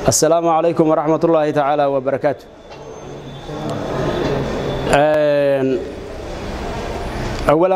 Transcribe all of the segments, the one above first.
السلام عليكم ورحمة الله تعالى وبركاته أولا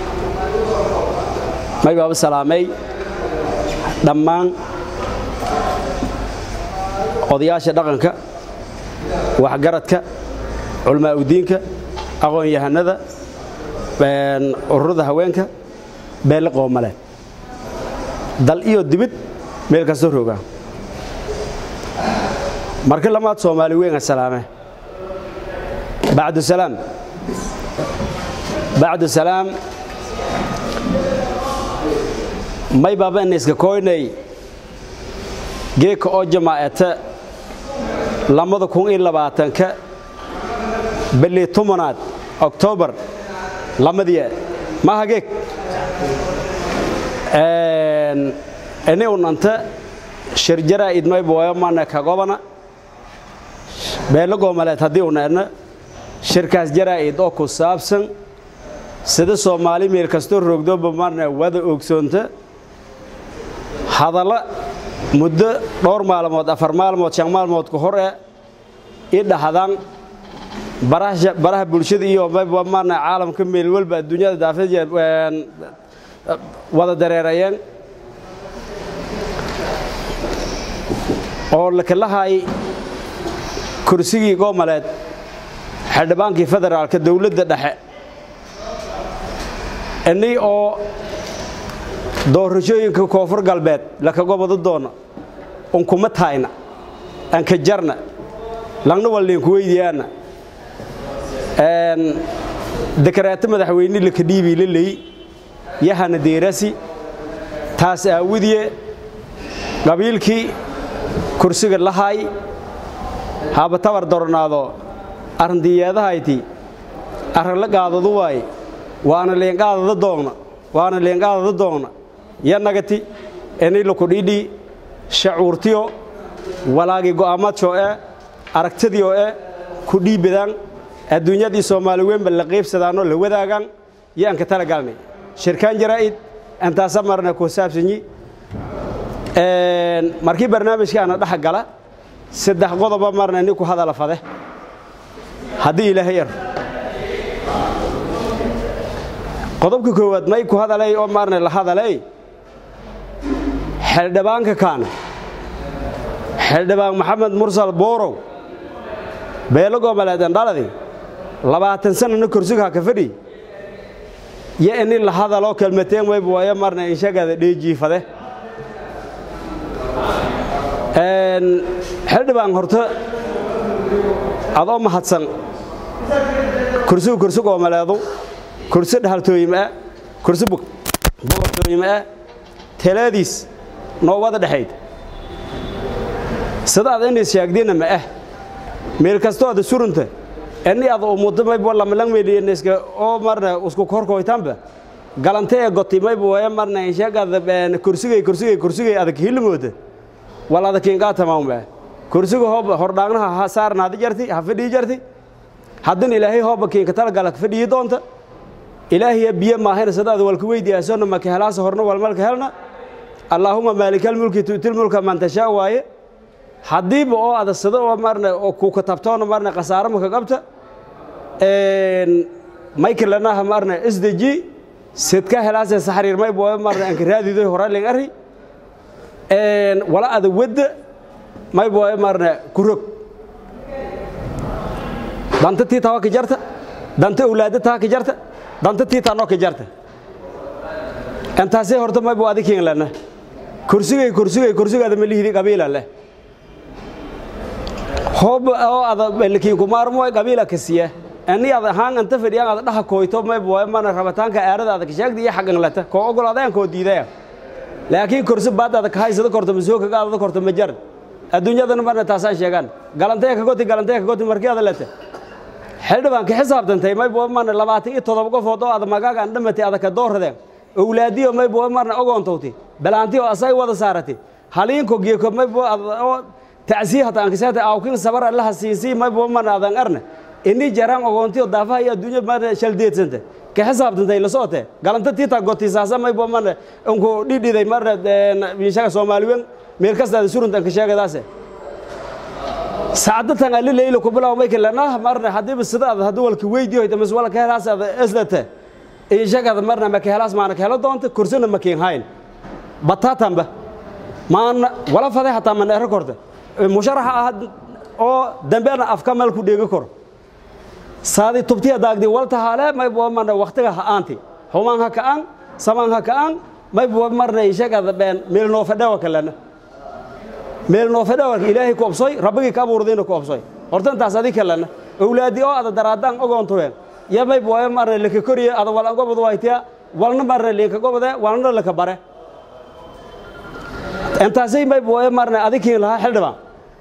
ما يبقى السلامي دمان odayaasha dhaqanka waxgaradka culmaa udiinka aqoon-yahanada ururada haweenka beelle qoomale dal iyo dibid meel kasta roga marka lamaad soomaali weyn salaame bacdu salaam bacdu salaam may baaba inayska koynay geeka oo jamaacata lamada kun iyo labaatanka bili tobanaad oktoobar lamadii maaha geeg ini unanta shirjaraa idmay booyo mana kagobana beelo goomaleed haddii una edna shirkaas jaraa'id oo ku saabsan sida soomaali meel kastoo roogdooba marna wada ogsoonta hadalla muddo dhowr maalmood afar maalmood shan maalmood ka hor e i dhahdaan baraha bulshada iyo maarna caalamka meel walba adduunyada daafeed wada dareerayeen oo lakalahay kursigii goomaleed xildhibaankii federaalka dowladda dhexe ini oo doorashooyinka koonfur galbeed lakaga wada doona unkuma taayna anka jarna langna walliinku weydiyaana dekaraato madaxweyne laka dhiibii la leey yahana deerasi taas aawidiye qabiilkii kursiga lahaay haba tabar dornaado arrindiyeedahayti arrin la qaadadu waaye waana leenqaadada doogna waana leenqaadada doogna yanagati ini lakudhidhi shacuurtiyo walaagii go'aamadshoo e aragtadiyo e ku dhiibadaan adduunyadii soomaali weynba la qaybsadaanoo la wadaagaan yo anka tala galnay shirkaan jaraa'id antaasa marna ku saabsanyi markii barnaamijka ana dhex gala saddex qodoba marna ninku hadala fade haddii ilaahay ar qodobka koowaad may ku hadalay oo marna la hadalay xildhibaanka kaana xildhibaan maxamed mursal boorow beelo goomaleedan dhaladi labaatan sanana kursiga ha ka fadhi yo ini la hadaloo kelmateen wayba waayo marna inshagaada dheejiifade xildhibaan horta adoo mahadsan kursigu kursi goomaleedu kursi dhahaltooyima kursi boqortooyima teleediis noo wada dhexayd sida ad inays sheegdina ma ah meel kastoo ada surunta ini ada umuda mayba lamalang meeliyanayska oo marna usku korkoytanba galante ee goti mayba waya marna inshagada kursigay kursigay kursigay adag hilimooda wal ada kiingaa tamaamba kursiga hoob hordhaagnaha ha saarnaadi jarti ha fadhii jarti haddana ilaahay hooba kiinka talagala fadhiyi doonta ilaahiya biyo maahayna sadaada walka weydiyaasona maka helaasa horna walmalka helna allaahuma maalikalmulki tu'til mulka man tashaa waaye haddiiba oo adasado oo marna oo kuka tabtoona marna khasaaro maka qabta maykalanaha marna isdeji sidka helaase saxriir maybo marna anka raadidoy horaling ari wala ada wadda maybo marna kurog danta tii tawa ka jarta danta awlaada taa ka jarta danta tii taanoo ka jarta intaasay horta maybo adikiin lana kursigay kursigay kursigaada malihidi qabiila leh hoob oo ada lakiin kumaarmo qabiila ka siya ani ada ahaan anta fadhiyaan ada dhaha koyto maybo mana rabitaanka aarada ada ka sheegda iyo xaqan lata koo ogolaadeen koo diidaya laakiin kursi baad ada ka haysada korto masoo kaga adada korto ma jar adduunyadana marna taasaan sheegaan galantaya ka goti galantaya ka goti markii ada lata xildhibaan ka xisaabtantay maybo marna labaatan iyo toddoba qofood oo ada magaaga aan dhamatay ada ka dooradeen owlaadiyo maybo marna ogoontowti balaanti oo asay wada saarati haliinko geeko maybo oo tacsiih hata aan kasaata awkin sabar allaha siinsi maybo marna adan arna ini jaraan ogoontiyo daafaha iyo adduunya marna shaldeedsanta ka xisaabtantay la socote galanta tiita goti saasa maybo marna unku dhidhiday marna inshaga soomaaliwen meel kastaada suruntan ka sheegadaase saacadatan ali leyla ku bilaw may kalana marna hadiiba sida aad hadii walka weydiyo ida mas wala ka helaas aad islata ee shaqada marna ma ka helaas maana ka helo doonta kursina ma keen hayn bataatanba maana wala faday hataa man era korta musharaxa ah oo dambeena afka meel ku dheegi karo saadi tubtiya daagdi walta hale may boo marna waqtiga ha aanti humaan ha ka aan samaan ha ka aan may boo marna shaqada been meel noo fadhawa kalana meel noo fadhawa ilaahay ku obsoy rabbigi ka abuurdayna ku obsoy horta intaas adi kalana awlaadi oo ada daraadaan ogoontuween ya may boo marna laka koriye ada wala gobod waytiya walna marna leka gobode walna laka bare intaasay may boo marna adikiin lahaa xildhibaan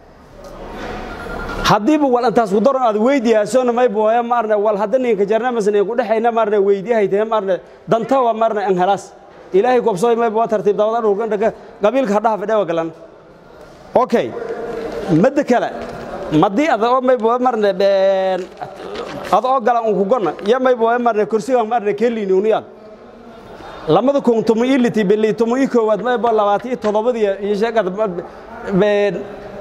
haddiiba wal intaas ku daran aad weydiyaasona may booya marna wal hadda ninka jarna masna ku dhaxayna marna weydiyahay marna dantawa marna an helaas ilaahay gobsooy may boo tartiib dawada dhulkan dhaga qabiilka hadhaha fadhewa galan okay madda kale madii ada oo may boo marna been ada oo galan ku gonna ya may boo marna kursiga marna kelini uniyad lamada kun tumu iliti bili tumu ikoowaad may boo labaati todobadii iyo sheegada been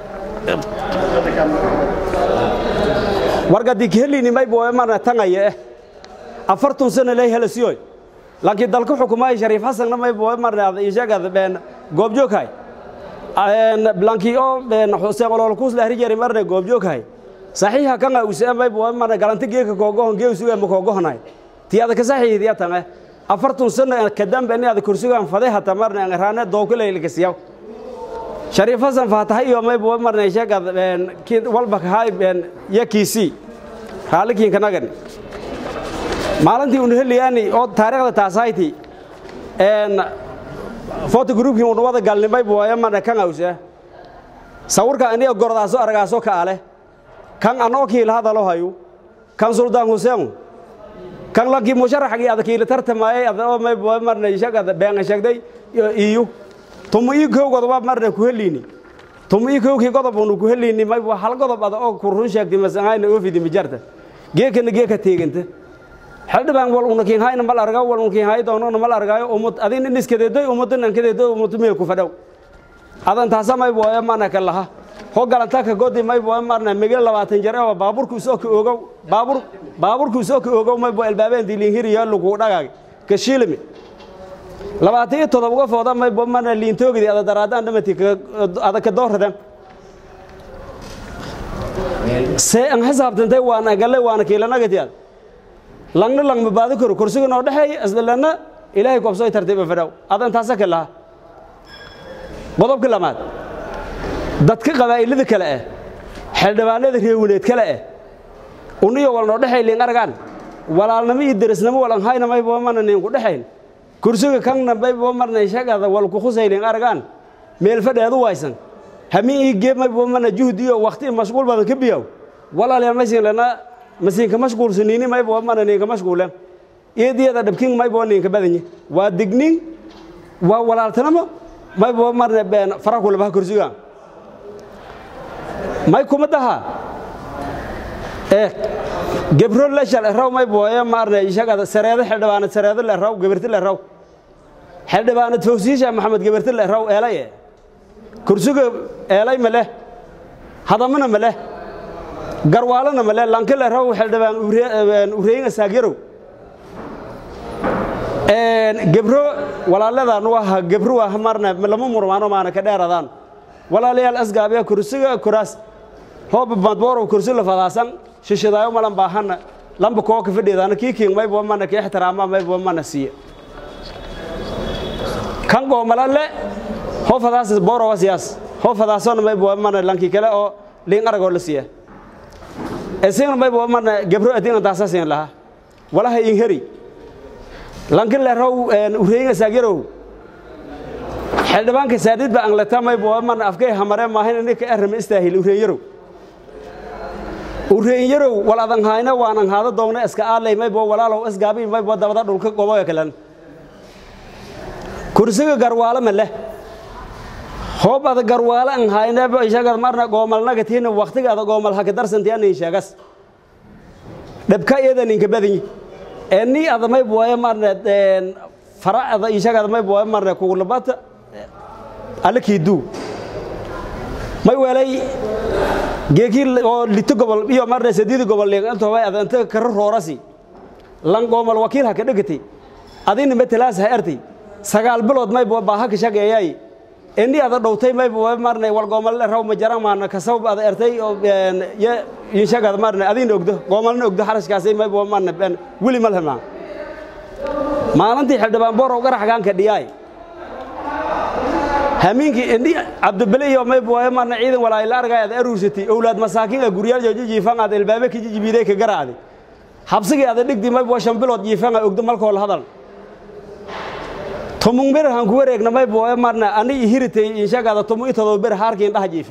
wargadi kelini may boo marna tangaya eh afartun sano lay helasiyoy laakiin dalka xukumaay shariif xasanna may boo marna sheegada been goobjooghay blankii oo xuseen olol kuusla harijari marna goobjooghay saxiixa kanga usee may boo marna galanti geeka koogohon geesuga ma koogohonay tiyada ka saxiidiya tange afartun sano kadambe ni ada kursigan faday hata marna raane dookulaylkasiyaw shariif xasan faatahay iyo may boo marna sheegada walba kahay yakiisii raalikiinkanagan maalintii unu heliyaani oo taariikhda taasayti foto groupkii unu wada galnimay booya marna kan awsa sawirka aniga gordaaso aragaaso ka ale kan anoo kiila hadalo hayu kan suldaan huseenu kan lankii musharaxgii ada kiila tartamaayay adoo may booya marna shagada beenga sheegday iyo tumu ii kowgood waa marna ku heliini tumu ii kowkii godob unu ku heliini may hal godob ada oo ku run sheegtay masangayna oofidi mijarta geekana geeka teeganta xildhibaan wal una kiin hayna mal argaa wal una kiin hay doonona mal argaayo umad adin in iskadeedoy umadan an kadeedoy umad meel ku fadhow adan taasa may booya mana ka laha ho galanta ka godi may booya marna migil labaatan jar oo baaburku soo ka ogow baabur baaburku soo ka ogow may boo albaabeen dilin hiriya lagu dhagaag ka shilmi labaatan iyo todoba uga fooda may boo marna liintoogidi ada daraadaan dhamati ada ka dooradan see an xisaabtantay waana galle waana kiilanagatiyaad langna lang ma baadi karo kursiga noo dhexeeya islalana ilaahay koobsooy tartiiba fadhaw adan taasa ka laha qodobka lamaad dadka qabaa'ilada kale ah xildhibaanada reewineed kale ah uniyo wal noo dhexay liin argaan walaalnimo iyo derisnimo walan hayna may boo marna niin ku dhexayn kursiga kanna may boo marna shagada wal ku khusay liin argaan meel fadheedu waysan hamin ii geeb may boo marna juhd iyo waqti mashquul badan ka biyaw walaalayaal maysin lana masiinka mashquulsaniini may boo marna ninka mashquulen iyadiyada dhabkin may boo ninka badanyi waa dignin waa walaaltanimo may boo marna been fara kulabaha kursiga may kuma daha ee gebro leshal raw may booye marna ishagada sareedo xildhibaanad sareedo le raw gabarti le raw xildhibaanad fawsiisha maxamed gabarti le raw eelaye kursiga eelay ma leh hadamana ma leh garwaalana male lankile raw xildhibaan ureyga saagyarow gebro walaaladaan u aha gebro waa marna lama murmaano maana ka dheeradaan walaalayaal asgaabiya kursiga kuraas hooba madboorow kursi la fadaasan shishadaayo malan baahana lamba koo ka fadhiyedaana kii kiin maybo mana ka ixtiraama maybo mana siiya kan goomalalle hoo fadaas boorowa siyaas hoo fadaasona maybo mana lankii kale oo liin aragoo la siiya esigna maybo mana gebro adina taasasin laha walaha in heri lankin le raw ureyga saagyarow xildhibaanka saadid ba anglata maybo mana afkay hamare maahin ninka erama istaahil ureenyarow ureenyarow wal adan hayna waanan haada doogna iska aalay maybo walaalow isgaabi maybo dabada dhulka goboga kalan kursiga garwaalo ma leh hoob ada garwaalo an haynaba ishaga marna goomalnaga tiina waqtiga ada goomal haka darsantiya nin sheegas dhabka iyada ninka badanyi ee ni ada may booye marna fara ada ishaga may booye marna kugulabata alakii duu may welay geekii oo lito gobol iyo marna sadiidi gobol leegantooba adanta kara roorasi lan goomal wakiil ha ka dhegati adina matalaas ha ertay sagaal bilood mayba baaha ka shageeyay ini ada dhowtay mayba marna wal goomal raw ma jaran maana kasab ada ertay oo ya inshagad marna adina ogdo goomalna ogdo xarashkaasay mayba marna wili malhama maalintii xildhibaan boorow garaxgaanka dhiyaay hamiinkii indhi cabdibale iyo mayba marna ciidan walaayla argay ada aruursatay owlaad masaakiin a guryaal jooji jiifan ada ilbaabe ka jijibiiday ka garaacday habsigii ada dhigdi mayba shan bilood jiifan a ogdo malkoo la hadal tomung ber han ku wareegna mayba marna ani hiritay inshagaada tomu itodoba ber haarkiin dhaha jiifi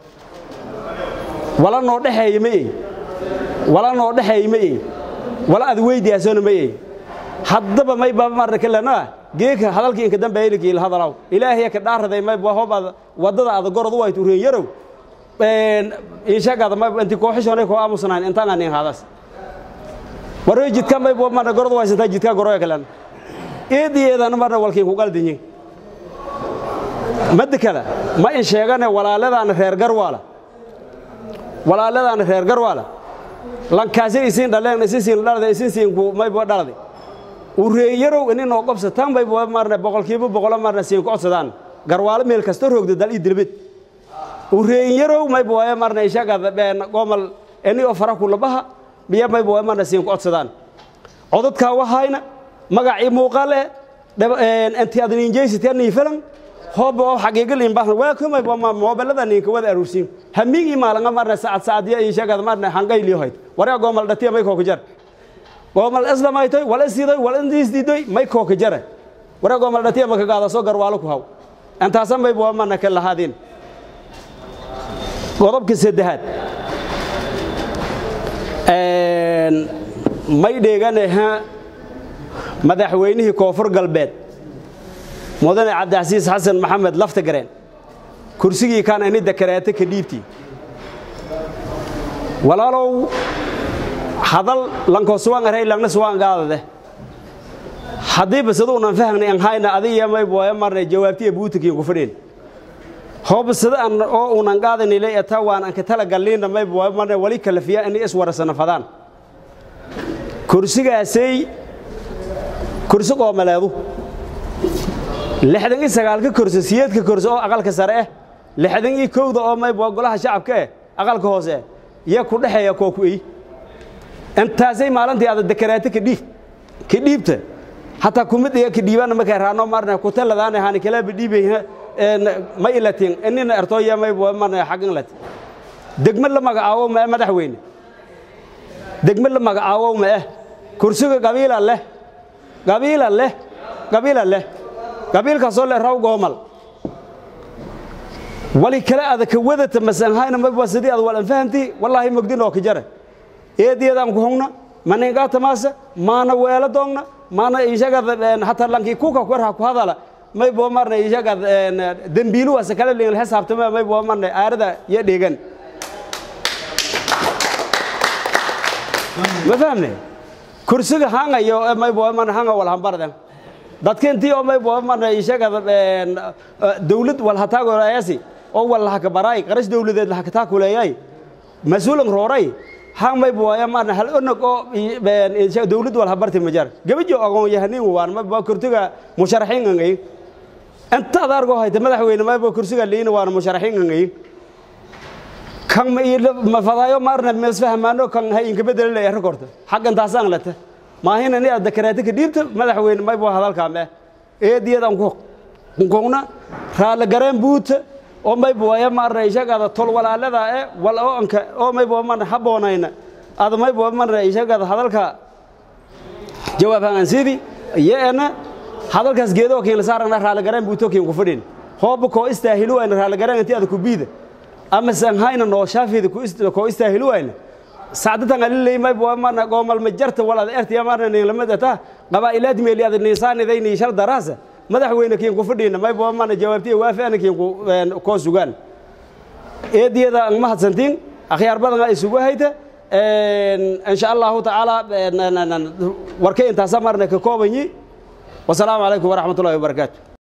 wala noo dhexeeya ma ey wala noo dhexeeya ma ey wala ad weydiyaasona ma ey haddaba mayba marna kalena geeka hadalkii inka dambe ilikii la hadalaw ilaahay ka dhaaraday mayba hobad wadada ada gorod way tureen yarow een inshagaada mayba inti kooxishoonay koo aamusanayn intaan aan hadas waray jidka mayba marna gorod way santa jidka goroya kalena eediyeedana marna walkiin ku qaldinyin madda kale ma in sheegane walaaladaana reer garwaala walaaladaana reer garwaala lankaasay isiin dhaleen isinsiin dhalada isinsiin ku mayba dhaladay ureeyarow ini noo qobsataan mayba marna boqolkiiba boqolo marna siin ku codsadaan garwaalo meel kasta roogda dal ii dilbid ureeyarow mayba waaye marna ishagada been gomal ini oo fara kulabaha biya mayba waaye marna siin ku codsadaan codadkaa wahayna magacii muuqaal eh inti adan injeysitee niifalan hooba oo xaqiiqal in bahna waa kumay ma moobelada ninka wada aruursiin hamiigi maalanga marna saacad saacadiya in sheegada marna hangayli hoyd waraa goomal dhatiya may kooka jar goomal islamaytoy wala siidoy wala indiisdiidoy may kooka jara waraa goomal dhatiya maka gaada soo garwaalo ku haw intaasa may bua marna ka lahaadin qodobka saddexaad may dheeganaha madaxweynihii koonfur galbeed mudane cabdicasiis xasan maxamed lafta gareen kursigii kaan ini dakareete ka dhiibtii walaalow hadal lankoo suwan aray langna suwan gaadade haddii basaduunan fahnay an hayna adiya may booya marnay jawaabtiya buutikiin ku fadhin hoobasada an oo unan qaadanile eta waan anka tala galliinna may booya marnay wali kalafiya ini iswarasana fadaan kursigaasay kursi qoomaleedu lixdan iyo sagaalka kursi siyeedka kursi oo aqalka sare eh lixdan iyo kowda oo mayb waa golaha shacabka eh aqalka hoose iyo ku dhexeeya koo ku ey intaasay maalintii ada dekaraate ka dhiib ka dhiibta hataa kumid iyo ka dhiibana markay raano marna ku taladaana hani kala bidhiibay ma ilatin inina ertooya mayb marna xaqin lat degmo la magacaabo ma madaxweyne degmo la magacaabo ma eh kursiga qabiila leh qabiila leh qabiila leh qabiilkaasoo leh raw goomal wali kale ada ka wadata masanhayna maba sidii ad walan fahamti wallaahi mogdin oo ka jara eediyadaan ku hungna maningaa tamaasa maana weelo doogna maana ishagad hataa lankii kuka kwerha ku hadala may boo marna ishagad dembiilu wasa kale lingil xisaabtama may boo marna aarada iyo dheegan ma fahamne kursiga hangayo may boo marna hanga wal hambardan dadkintii oo may boo marna ishagad dawlad wal hataagolayasi oo wal lahaka baraay qarash dawladeed lahaka taakuleeyay mas-uulan rooray hang may booya marna hal onog oo dawlad wal habarti majar gabajo ogon yahanin waan ma boo kurtiga musharaxiin angay inta adargo hayta madaxweyne may boo kursiga liina waan musharaxiin angay kan ma ma fadaayo marna mesfahmaano kan hay inka bedel leeyahay rekorta xaqan taasaan lata maahina ni aad dakaraati ka dhiibta madaxweyne may boo hadalka me eediyadan ku kongna raala gareen buuta oo may booya marna ishagada tol walaalada ee wal oo anka oo may boo marna haboonayna ada may boo marna ishagada hadalka jawaab aan sidi yeena hadalkaas geedo keen la saarana raala gareen buuto keen ku fadhin hoob ko istaahilu ayna raala gareen intii ada ku biida ama san hayna noo shaafida ku ko istaahilu ayna saacadatan alilay may boo marna goomal ma jarta walaad ertiya marna nin lamada ta qabaa'ilaad meeli ada niisaanidayni shar daraasa madaxweyne kiin ku fadhiina may boo marna jawaabtiya waafi'ana kiin ku koo sugaan eediyada ang mahadsantiin akhyaar badan ay isugu hayta insha allahu tacaala warkay intaasa marna ka koobanyi wasalaamu calaykum waraxmatullahi wabarakaatu